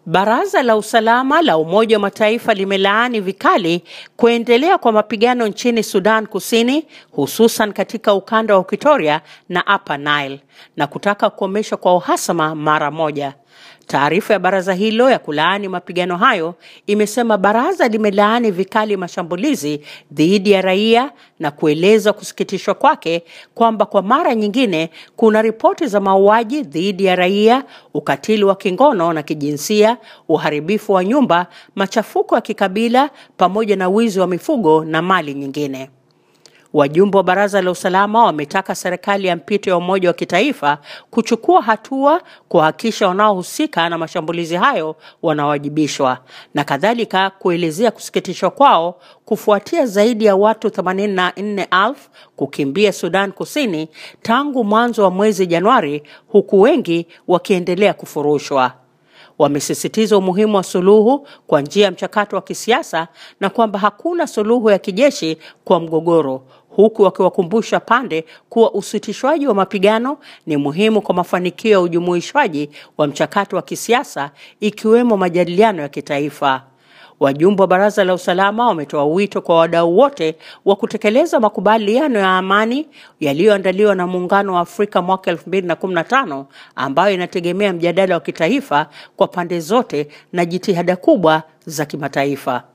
Baraza la Usalama la Umoja wa Mataifa limelaani vikali kuendelea kwa mapigano nchini Sudan Kusini, hususan katika ukanda wa Equatoria na Upper Nile na kutaka kukomeshwa kwa uhasama mara moja. Taarifa ya baraza hilo ya kulaani mapigano hayo imesema baraza limelaani vikali mashambulizi dhidi ya raia na kueleza kusikitishwa kwake kwamba kwa mara nyingine kuna ripoti za mauaji dhidi ya raia, ukatili wa kingono na kijinsia, uharibifu wa nyumba, machafuko ya kikabila pamoja na wizi wa mifugo na mali nyingine. Wajumbe wa baraza la usalama wametaka serikali ya mpito ya umoja wa kitaifa kuchukua hatua kuhakikisha wanaohusika na mashambulizi hayo wanawajibishwa na kadhalika kuelezea kusikitishwa kwao kufuatia zaidi ya watu 84,000 kukimbia Sudan Kusini tangu mwanzo wa mwezi Januari, huku wengi wakiendelea kufurushwa. Wamesisitiza umuhimu wa suluhu kwa njia ya mchakato wa kisiasa na kwamba hakuna suluhu ya kijeshi kwa mgogoro, huku wakiwakumbusha pande kuwa usitishwaji wa mapigano ni muhimu kwa mafanikio ya ujumuishwaji wa mchakato wa kisiasa ikiwemo majadiliano ya kitaifa. Wajumbe wa baraza la usalama wametoa wito kwa wadau wote wa kutekeleza makubaliano ya amani yaliyoandaliwa na Muungano wa Afrika mwaka 2015 ambayo inategemea mjadala wa kitaifa kwa pande zote na jitihada kubwa za kimataifa.